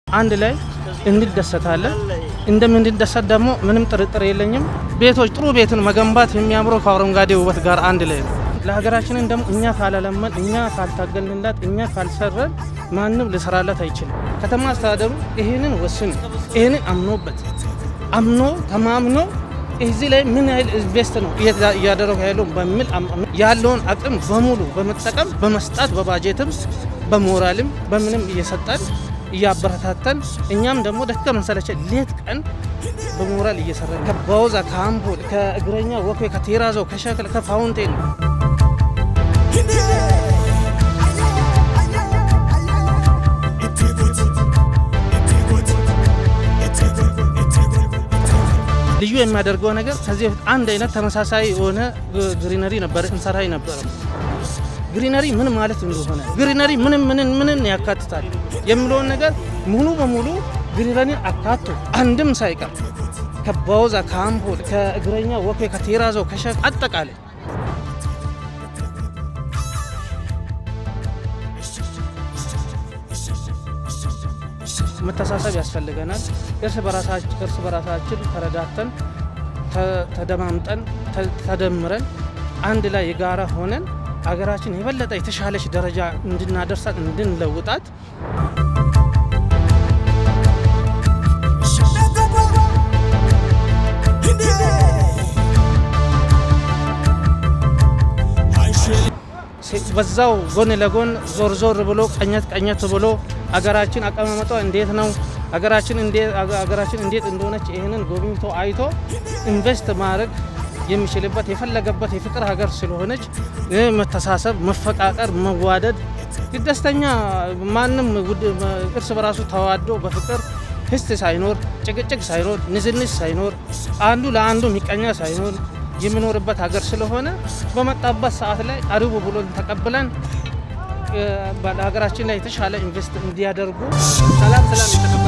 አንድ ላይ እንደሰታለን። እንደምንደሰት ደግሞ ምንም ጥርጥር የለኝም። ቤቶች ጥሩ ቤትን መገንባት የሚያምረው ከአረንጓዴ ውበት ጋር አንድ ላይ ነው። ለሀገራችንን ደግሞ እኛ ካላለመን፣ እኛ ካልታገልንላት፣ እኛ ካልሰረን ማንም ልሰራላት አይችልም። ከተማ አስተዳደሩ ይህንን ወስኑ፣ ይህንን አምኖበት አምኖ ተማምኖ እዚህ ላይ ምን ያህል ኢንቨስት ነው እያደረጉ ያለው በሚል ያለውን አቅም በሙሉ በመጠቀም በመስጣት በባጀትም በሞራልም በምንም እየሰጠን እያበረታተን እኛም ደግሞ ደከመን ሰለቸን ሌት ቀን በሞራል እየሰራን ከባውዛ ከአምፖል ከእግረኛ ወክ ከቴራዞ ከሸክል ከፋውንቴን ልዩ የሚያደርገው ነገር ከዚህ በፊት አንድ አይነት ተመሳሳይ የሆነ ግሪነሪ ነበረ እንሰራ ነበረ። ግሪነሪ ምን ማለት እንደሆነ ግሪነሪ ምንም ምንን ምንን ያካትታል የሚለውን ነገር ሙሉ በሙሉ ግሪነሪን አካቶ አንድም ሳይቀር ከባውዛ ከአምፖል ከእግረኛ ወክ ከቴራዞ ከሸክ አጠቃላይ መተሳሰብ ያስፈልገናል። እርስ በራሳችን ተረዳተን ተደማምጠን ተደምረን አንድ ላይ የጋራ ሆነን አገራችን የበለጠ የተሻለች ደረጃ እንድናደርሳት እንድንለውጣት በዛው ጎን ለጎን ዞር ዞር ብሎ ቀኘት ቀኘት ብሎ አገራችን አቀማመጧ እንዴት ነው፣ አገራችን እንዴት እንደሆነች ይህንን ጎብኝቶ አይቶ ኢንቨስት ማድረግ የሚችልበት የፈለገበት የፍቅር ሀገር ስለሆነች መተሳሰብ፣ መፈቃቀር፣ መዋደድ ደስተኛ ማንም እርስ በራሱ ተዋዶ በፍቅር ህስት ሳይኖር ጭቅጭቅ ሳይኖር ንዝንዝ ሳይኖር አንዱ ለአንዱ ሚቀኛ ሳይኖር የሚኖርበት ሀገር ስለሆነ በመጣበት ሰዓት ላይ አሪቡ ብሎ ተቀብለን በሀገራችን ላይ የተሻለ ኢንቨስት እንዲያደርጉ ሰላም ሰላም